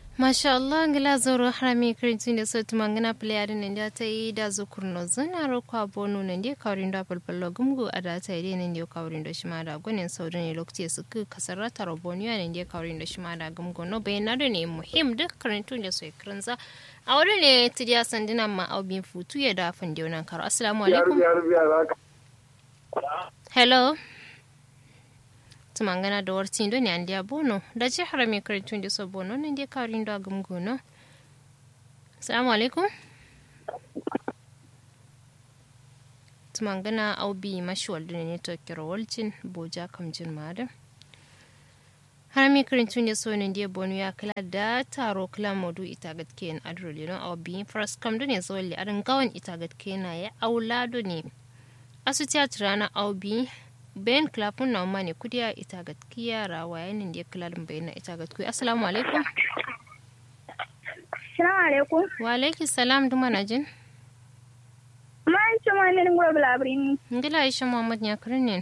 masha Allah ngila zoro harami kirintin da sauti mangana playari nan da ta yi da zukurno zuna rokwa bonu nan da kawrin da falfallo gumgu a da ta yi nan da kawrin da shima da gwanin saurin ne lokaci su ku kasar ta roboniya nan da kawrin da shima da gumgu no bayan na ne muhim da kirintun da sai kirinza a wani ne tidiya sandina ma aubin futu ya da fin da wannan karo assalamu alaikum hello tumangana da wartin do ne andiya bono da ce harami karantun da so bono nan dai karin da gumgu no assalamu alaikum tumangana aubi mashi waldu ne to kiro walcin boja kamjin mada harami karantun da so nan dai bono ya kala da taro kala modu ita gatke en adro lino aubi first kam do ne so li adan gawan ita gatke na ya aulado ne asu tiyatra na aubi bayan klafun na mani kudiya ita gaskiya rawa yanin da kilalin bayan na ita gaskiya assalamu alaikum assalamu alaikum wa alaiki salam duma na jin ma ci ma ne ngura bulabrin ngila aisha muhammad ya karin ne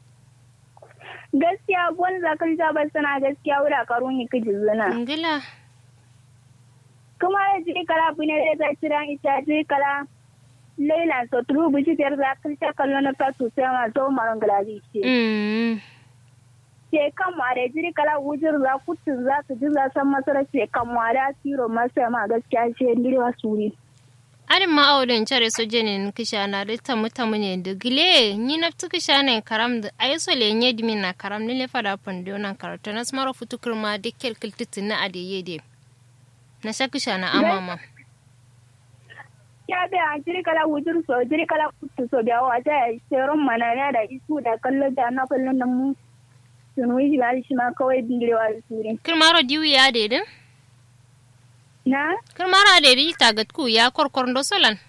gaskiya bon zakal ta ba sana gaskiya wura karun ni kiji zuna ngila kuma da ji kala bune da ta tira ita ji kala Laila so turu buji biyar za ka ta kallo na fatu sai ma zo maron galazi ce. Ce kan ma da jiri kala wujir za ku tu za ka ji za san masara ce kan ma da tiro masa ma gaskiya ce ndiri wa suri. Arin ma audin care so jene kisha na da tamu tamu ne da gile ni na tu kisha ne karam da ayi so le nye dimi na karam ni le fada pando na karata na smaro futu kurma de kel kiltitin na ade yede. Na sha kisha na amama. ya bi a jiri kala wujur so jiri kala kutu so da wa ta seron mana na da isu da kallo da na kallon nan mu sunu shi ba shi ma kawai dingirewa da suri kirmaro diwi ya dedin na kirmaro dedi tagat ku ya korkor do solan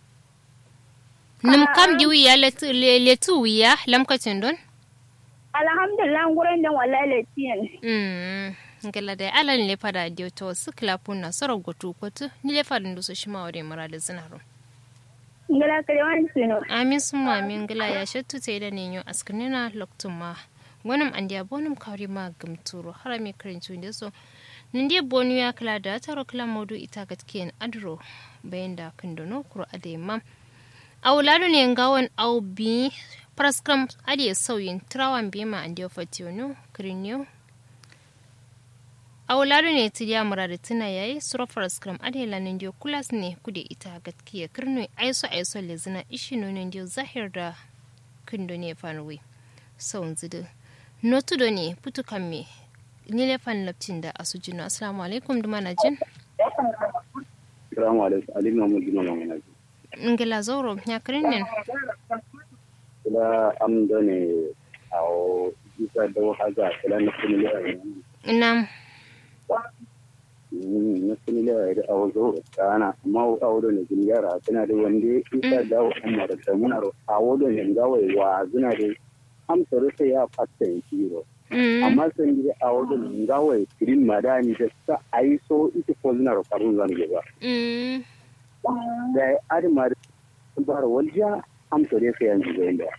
nim kam diwi ya letu letu ya lamkacin don alhamdulillah gurin dan wallahi letiyan mm ngala da alan le fada dio to sikla punna soro gotu kotu ni le fada ndo so shima ore mara da zinaro ngala kare wani sino amin summa amin ngala ya shattu te da ne yo askanina loktum ma wonum andi abonum kawri ma gumturo harami karincu inde so nindi bonu ya kala da taro kala modu ita gatken adro bayan da kundono kuro ade mam awlado ne ngawon au bi praskram ade sauyin trawan bima andi ofationu kirinyo a wulari ne ti ya mura da tuna yayi surafar skram adela nan dio kulas ne kude ita gatkiya kirno aiso aiso le zina ishi nonon dio zahir da kindo ne fanwe saun zidu notu do ne putu kamme ni le fan laptin da asujino assalamu alaikum duma na jin assalamu alaikum ali mahmud duma na jin ngila zoro ya kirin ne kula am do ne awo isa da haza kula na kuma Nam. na suni da da awo zo kana amma awo do ne jin yara tana da wanda isa da awo amma da ta muna ro awo do ne ga wai wa zuna da am tsoro sai ya fatta yi ro amma sun gidi awo do ne ga wai kirin madani da sa ai so ita ko zuna ro karun zan ge ba da ari mar bar walja am tsoro sai yanzu ga inda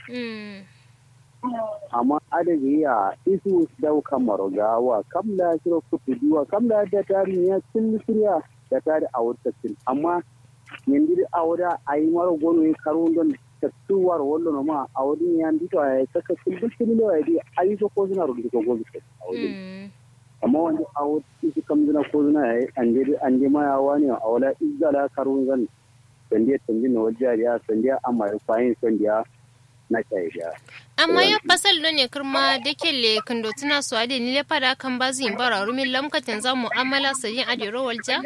amma adadi ya isu dauka marogawa kam da shiro kutu duwa kam da da tari ya cin suriya da tari a wata cin amma yanzu a wada a yi mara gono ya karo don tattuwar wallo ma a wadin ya ndito a ya saka cin duk cin lewa ya di a yi so ko suna rubuta ko gobe a wadin amma wanda a wata isu kam zina ko zina ya yi an je an je ma ya wani a wala izala karo zan sandiya tanjin na wajen ya sandiya amma ya kwayin sandiya na shaida. amma ya fasal do ne kirma da kelle kando tuna su ade ni le fada kan bazu yin bara rumin lamkatin za mu'amala sayin ade rowal ja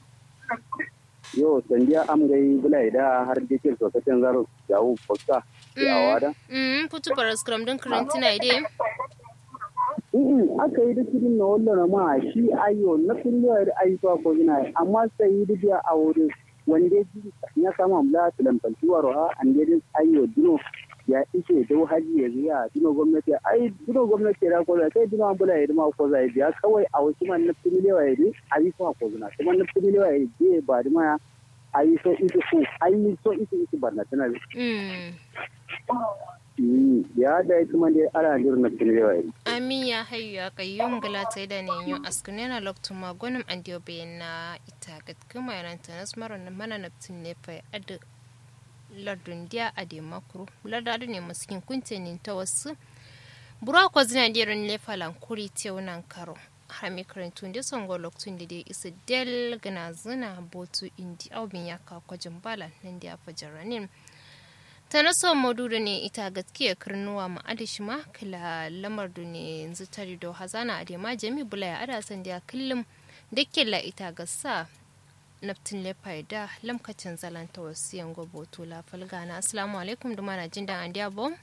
yo sandiya am gai bulai da har da ke sokacin zaro jawo fakka ya wada mm putu para scrum don karantina ide in aka yi da kidin na wallo ma shi ayo na kullu da ayyuka ko ina amma sai yi da a wurin wanda ya kama mla tilan faltuwa roha an gedin ayo dino ya ishe dau haji ya ziya dino gwamnati ai dino gwamnati da ko sai dino an bula ya ma ko zai biya kawai a wasu man na fili lewa ya a yi so ko zuna kuma na fili lewa ya je ba da ma a yi so isu ku a yi so isu isu barna tana ya da kuma dai ana jirna tirewa amin ya hayu ya kayyum gala ta da ne yin askune na loktu magonim an diyo bayan na ita ga kuma yaran ta nas maron mana naftin ne fa adu lardun dia ade makuru lardadu ne maskin kuntenin ta wasu bura ko zina dirin lefalan kuri te wannan karo hami karantun da son go lokacin da dai isa del gana zina botu indi aubin ya kawo kwajin bala nan da ya fajaranin ta na son madudu ne ita gaskiya karnuwa ma adishi ma kila lamar da ne yanzu tari da hazana a ma jami bula ya ada san da kullum da kila ita ga sa naftin lefa da lamkacin zalanta wasu yango botu la falgana assalamu alaikum da mana jin da an diya bom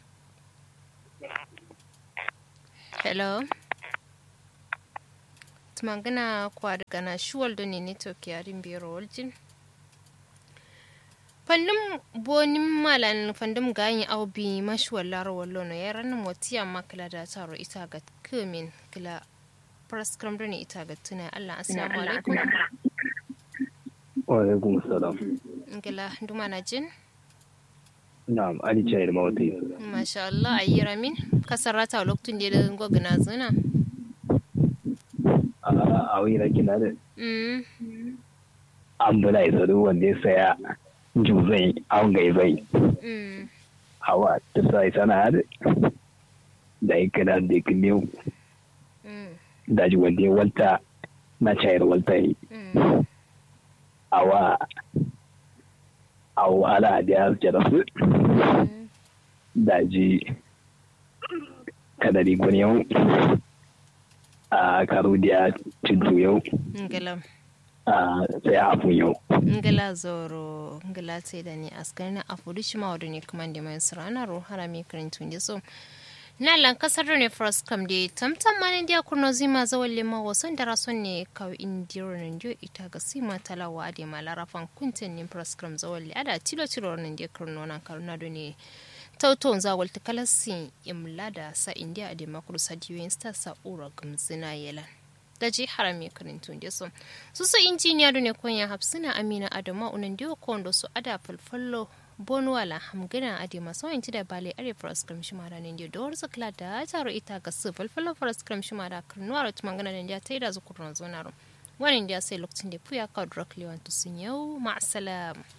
hello tumangana kwa daga na shuwal da ne network yarin biyar waljin fandum bonin malan fandum ganyi au bi mashuwal laro wallo no ya ranar watiya makala da taro ita ga kumin kila praskram da ne ita ga tuna Allah assalamu alaikum wa alaikum salam kila duma na jin na'am ali chayar mawati masha Allah ayi ramin kasarata lokacin da da gogna zuna a wira kina da an bula isa duk wanda ya saya juzai an gai zai hawa ta sa isa na da da ya kada da ya kille da ji wanda ya walta na cayar walta yi awa awa ala da ya jara su da ji kadari gwani yau a karu da cintu yau ngala a sai afu yau ngala zoro ngala sai da ni askari na afu dushi ma wadda ne kuma da mai sarana ro harami karintun da so na lan kasar ne first kam da tamtam ma ne dia kurno zima zawon lema wasan da rason ne kawo indiro nan dio ita ga sima talawa da ma larafan kuntin ne first kam zawon li ada tilo tilo nan dia kurno nan karuna do ne tauton za walta kalasi imla da sa india da makuru sadiyoyin sta sa ura gamzina yelan da ji harami karintun da so su su injiniya da ne konya hafsina amina adama unan diyo kondo su ada falfallo bonwala hamgina ade masu wanci da bale are faras kram shi mara ne da war zakla da taro ita ga su falfallo faras kram shi mara karnuwa da tumangana ne da ta yi da zukurna zonaro wani da sai lokacin da puya ka drak lewan to sun yau ma'asalam